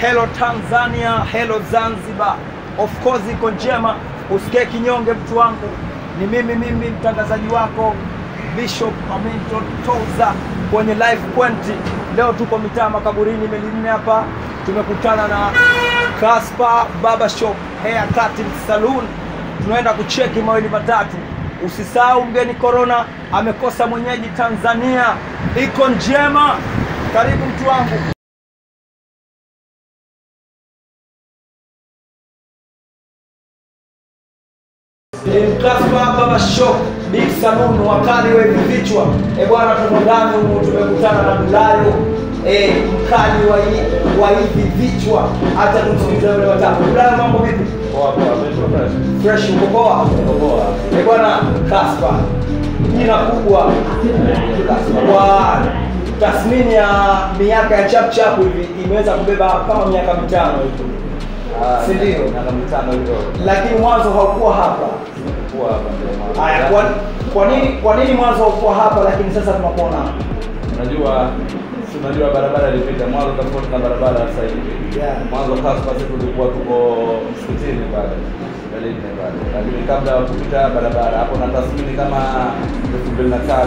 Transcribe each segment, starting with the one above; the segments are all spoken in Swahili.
hello Tanzania, hello Zanzibar. Of course iko njema, usikie kinyonge mtu wangu. Ni mimi mimi mtangazaji wako Bishop Hamilton Toza kwenye live point. Leo tuko mitaa makaburini Melinne hapa, tumekutana na Kaspa Barber Shop Hair Cutting Saloon. Tunaenda kucheki mawili matatu. Usisahau mgeni Corona amekosa mwenyeji Tanzania, iko njema. Karibu mtu wangu. Kaspa Barber Shop Big Saloon, wakali wa hivi vichwa. Eh bwana, tuko ndani humu, tumekutana na Dulayo eh, mkali wa hii- wa hivi vichwa. Hata tumsikilize wale watatu. Dulayo, mambo vipi? Fresh, uko poa? Eh bwana, Kaspa jina kubwa kwa tathmini ya miaka ya chap chap hivi imeweza kubeba kama miaka mitano hivi, Si ndio? Miaka mitano hivyo. lakini mwanzo haukuwa hapa. Kuwa hapa ndio mwanzo. Haya, kwa, kwa nini kwa nini mwanzo haukuwa hapa lakini sasa tunakuona hapa? Unajua si unajua barabara ilipita mwanzo tofauti na barabara sasa hivi. Yeah. Mwanzo Kaspa sisi tulikuwa tuko msikitini pale. Melinne pale. Lakini kabla ya kupita barabara hapo na tathmini kama 2005.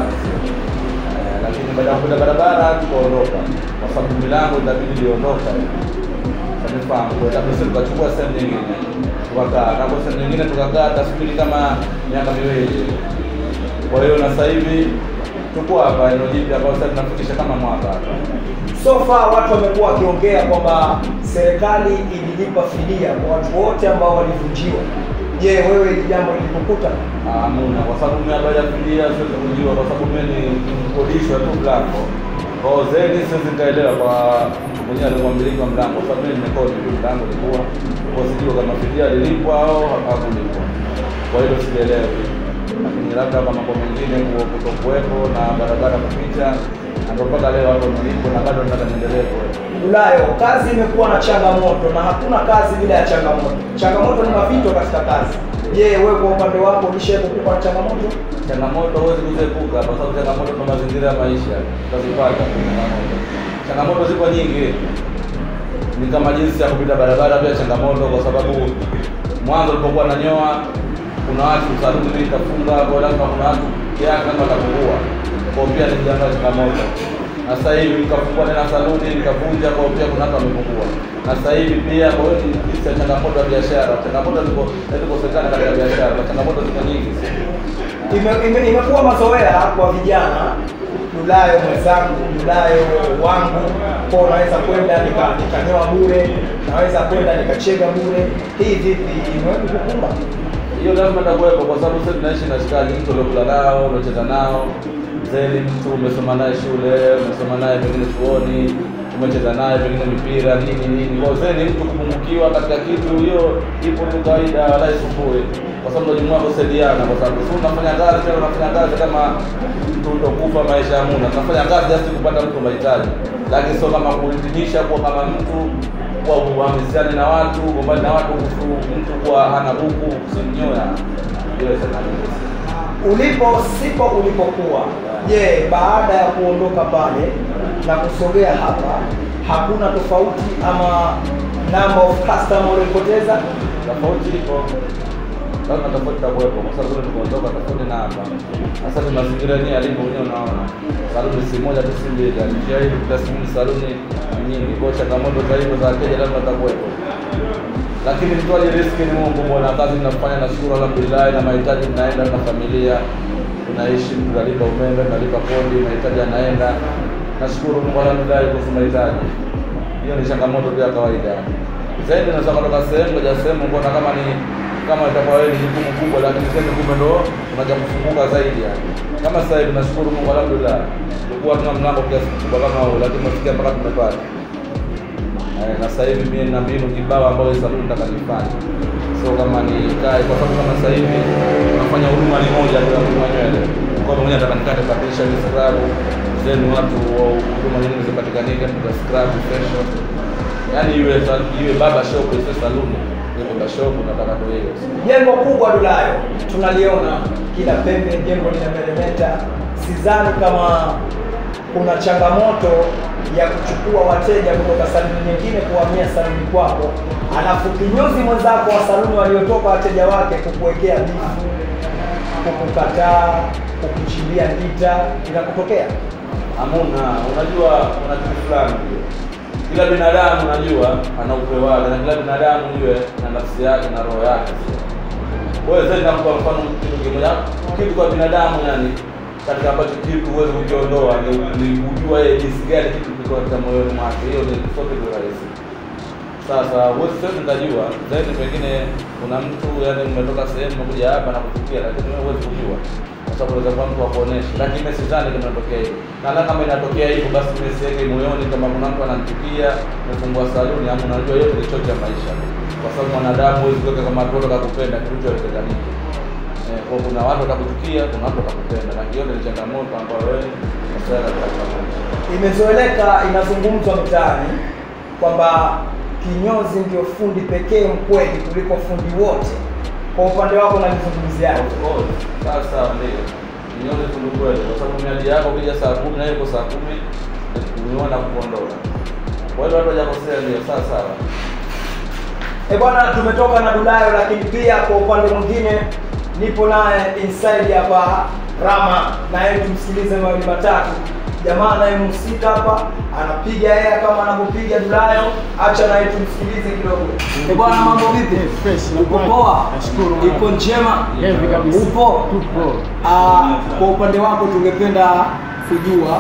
Eh, lakini baada ya kupita barabara tukaondoka kwa sababu milango itabidi iliondoka. Kanifahamu kwa sababu sisi tukachukua sehemu nyingine. Tukakaa na kwa sehemu nyingine tukakaa tathmini kama miaka miwili. Kwa hiyo na sasa hivi tuko hapa eneo jipya ambao sasa tunafikisha kama mwaka hapa. So far watu wamekuwa wakiongea kwamba serikali ililipa fidia kwa watu wote ambao walivunjiwa. Je, wewe hili jambo lilikukuta? Ah, Hamuna, kwa sababu mimi habari ya fidia siwezi kujua, kwa sababu mimi ni mkodishwa tu mlango. Kwa hiyo zaidi siwezi nikaelewa kwa mtu mwenyewe alikuwa mmiliki wa mlango, kwa sababu mimi nimekodi tu mlango ulikuwa kwa sijui kama fidia lilipwa au hakulipwa. Kwa hiyo sijaelewa, lakini labda kwa mambo mengine ku- kutokuwepo na barabara kupita, na ndio mpaka leo hapo nilipo na bado nataka niendelee kuwepo. Ulayo, kazi imekuwa na changamoto na hakuna kazi bila ya changamoto. Changamoto ni mapito katika kazi. Je, wewe kwa upande wako ulishawahi kukupa na changamoto? changamoto huwezi kuziepuka kwa sababu changamoto ndo mazingira ya maisha utazipata tu changamoto changamoto ziko nyingi ni kama jinsi ya kupita barabara pia changamoto kwa sababu mwanzo ulipokuwa nanyoa kuna watu saluni mimi ikafunga kwa lazima kuna watu kiasi kama watapungua kwa pia ni jambo la changamoto na sasa hivi nikafungua tena saluni nikavunja kwa pia kuna watu wamepungua na sasa hivi pia kwa hiyo ni jinsi ya changamoto ya biashara changamoto ziko zikosekana katika biashara na changamoto ziko nyingi Ime- ime- imekuwa mazoea kwa vijana Dulayo mwenzangu, Dulayo wangu, kwa unaweza kwenda nika- nikanyoa bure, naweza kwenda nikachega bure. Hii vipi, imewahi kukukumba? hiyo lazima itakuwepo kwa sababu sisi tunaishi na shikaji, mtu uliokula nao, uliocheza nao, zeli mtu umesoma naye shule, umesoma naye pengine chuoni, umecheza naye pengine mipira nini nini. Kwa hiyo zeli mtu kupungukiwa katika kitu, hiyo ipo tu kawaida, wala isumbue, kwa sababu ndio jumuiya kusaidiana, kwa sababu si unafanya kazi tena unafanya kazi kama mtu utakufa maisha ya muna, tunafanya kazi just kupata mtu mahitaji, lakini sio kama kuhitimisha kuwa kama mtu kuwa uhamisiani na watu, gombani na watu, kuhusu mtu kuwa hana buku, usimnyoya. Hiyo sana Ulipo sipo ulipokuwa, je, baada ya kuondoka pale na kusogea hapa, hakuna tofauti ama number of customer ulipoteza? tofauti ipo, lazima tofauti itakuwepo, kwa sababu kule tumeondoka tofauti na hapa. Sasa ni mazingira yenyewe yalivyo, mwenyewe unaona, saluni si moja tu, si mbili, njia hii kutasimini saluni ni nyingi, kwa hiyo changamoto za hivyo za wateja lazima itakuwepo lakini mtoaji riski ni Mungu bwana. Kazi tunafanya na shukuru, alhamdulillah, na mahitaji tunaenda na familia, tunaishi, tunalipa umeme, tunalipa kodi, mahitaji yanaenda. Nashukuru Mungu, alhamdulillah, kuhusu mahitaji. Hiyo ni changamoto tu ya kawaida. Zaidi naweza kutoka sehemu moja sehemu, kuona kama ni kama itakuwa wewe ni jukumu kubwa, lakini sasa kumbe ndo unaja kufunguka zaidi yani. Kama sasa hivi nashukuru Mungu, alhamdulillah, tulikuwa tuna mlango kiasi kikubwa kama huu, lakini tumefikia mpaka tumepata Eh, na sasa hivi mimi na mbinu kibao ambayo hii saluni nataka nifanye, sio kama ni kai, kwa sababu kama sasa hivi tunafanya huduma ni moja tu ya kunyoa nywele. Kwa hiyo mwenyewe nataka nikate patisha ni scrub, then watu wa huduma nyingine zipatikanike, tuta scrub facial, yani iwe sa- iwe baba shop, isiwe saluni, iwe baba shop, nataka tu hiyo. Jengo kubwa Dulayo tunaliona kila pembe, jengo linameremeta. Sidhani kama kuna changamoto ya kuchukua wateja kutoka saluni nyingine kuhamia saluni kwako, alafu kinyozi mwenzako wa saluni waliotoka wateja wake kukuwekea bifu, kukukataa, kukuchimbia ngita, inakutokea? Hamuna, unajua kuna kitu fulani hiyo. Kila binadamu unajua ana upeo wake na kila binadamu ujue na nafsi yake na roho yake. Wewe sasa nakupa mfano kitu kimoja, kitu kwa binadamu yani katika ambacho kitu huwezi kukiondoa ni ni kujua yeye jinsi gani kitu kiko katika moyoni mwake. Hiyo ni sote ni rahisi. Sasa wewe sasa utajua zaidi, pengine kuna mtu yani umetoka sehemu umekuja hapa na kuchukia, lakini wewe huwezi kujua kwa sababu unaweza kuwa mtu akuonesha, lakini mimi sidhani kama inatokea hivyo. Na hata kama inatokea hivyo, basi mimi siweke moyoni kama kuna mtu ananichukia, nimefungua saluni, ama unajua yote ni chote ya maisha, kwa sababu mwanadamu huwezi kuweka kama watu wote kakupenda kitu chote kitakamilika. Eh, kwa kuna watu watakuchukia, kuna watu watakupenda, na hiyo ni changamoto ambayo wewe unastahili katika maisha. Imezoeleka, inazungumzwa mtaani kwamba kinyozi ndio fundi pekee mkweli kuliko fundi wote. Kwa upande wako nalizungumziaje? Of course. Sasa ndio nione tu kweli, kwa sababu miadi yako ukija saa kumi na hiyo iko saa kumi uniona kuondoka. Kwa hiyo watu hawajakosea, ndio sawa sawa. Eh bwana, tumetoka na Dulayo, lakini pia kwa upande mwingine nipo naye inside hapa Rama, naye tumsikilize mawili matatu. Jamaa anayemhusika hapa anapiga hea kama anavyopiga Dulayo, acha naye tumsikilize kidogo. Eh bwana, mambo vipi? Eh, fresh, Uko nakuaje? poa? Nashukuru. Iko njema? Heavy kabisa. Upo? Tupo. Ah, kwa upande wako tungependa kujua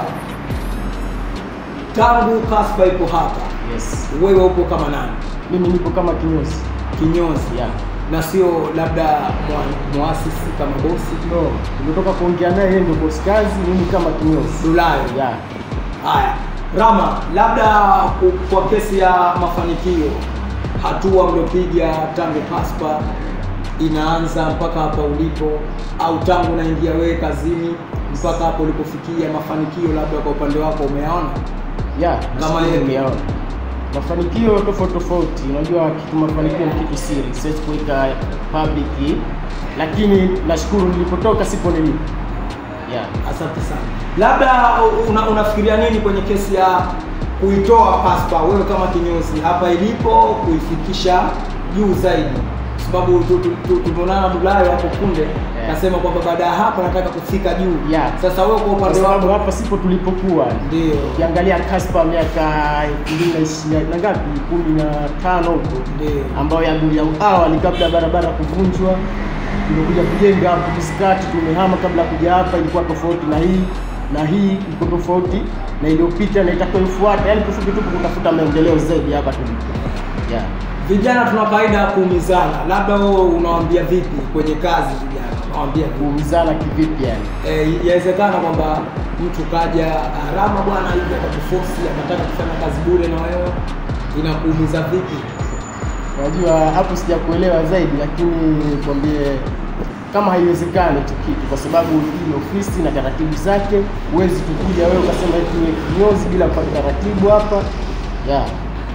tangu Kaspa ipo hapa, Yes. wewe upo kama nani? Mimi nipo kama kinyozi. Kinyozi Yeah. na sio labda mwa- muasisi kama bosi No, tumetoka kuongea naye yeye ndio boss kazi, mimi kama kinyozi. Dulayo. Yeah. Haya, Rama, labda ku- kwa kesi ya mafanikio, hatua mliopiga tangu Kaspa inaanza mpaka hapa ulipo, au tangu unaingia wewe kazini mpaka hapo ulipofikia, mafanikio labda kwa upande wako umeyaona? Yeah, Kama nashukuru yeye. nimeona. Mafanikio tofauti tofauti. Unajua kitu mafanikio ni kitu siri, siwezi kuweka public, lakini nashukuru nilipotoka sipo nilipo. Yeah. Asante sana. Labda una, unafikiria nini kwenye kesi ya kuitoa Kaspa wewe kama kinyozi hapa ilipo kuifikisha juu zaidi, kwa sababu tu- tu- tu- tumeonana Dulayo hapo kunde kasema kwamba baada ya hapa nataka kufika juu. Yeah. Sasa wewe kwa Kwa upande sababu wako hapa sipo tulipokuwa. ndio Ukiangalia Kaspa miaka 2020 na ngapi? 15 huko. ndio ambayo ya ya awali kabla ya barabara kuvunjwa tumekuja kujenga hapo Miskati, tumehama kabla ya kuja hapa, ilikuwa tofauti na hii na hii iko tofauti na iliyopita na itakayofuata, yani kifupi tu kutafuta maendeleo zaidi hapa tulipo. Yeah. vijana tuna kaida ya kuumizana, labda wewe unawaambia vipi kwenye kazi vijana, unawaambia vipi? Kuumizana kivipi yani? Eh, yawezekana kwamba mtu kaja Rama bwana hivi akakufosi akataka kufanya kazi bure na wewe, inakuumiza vipi? Unajua hapo sijakuelewa zaidi, lakini nikwambie kama haiwezekani hicho kitu, kwa sababu hii ni ofisi na taratibu zake. Huwezi tukuja wewe ukasema eti ni kinyozi bila kupata taratibu hapa. Yeah.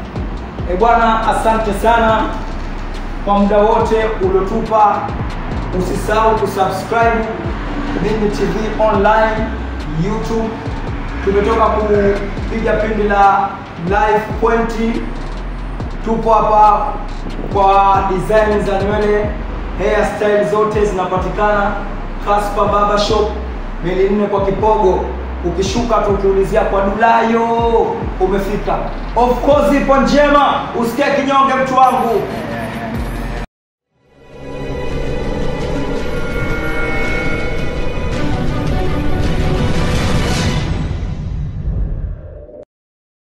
E bwana, asante sana kwa muda wote uliotupa. Usisahau kusubscribe Mimi TV online YouTube. Tumetoka kupiga pindi la live pointi, tupo hapa kwa design za nywele, hairstyle zote zinapatikana Kaspa Barber Shop, mili nne kwa Kipogo. Ukishuka tu ukiulizia kwa Dulayo umefika. Of course ipo njema, usikie kinyonge mtu wangu.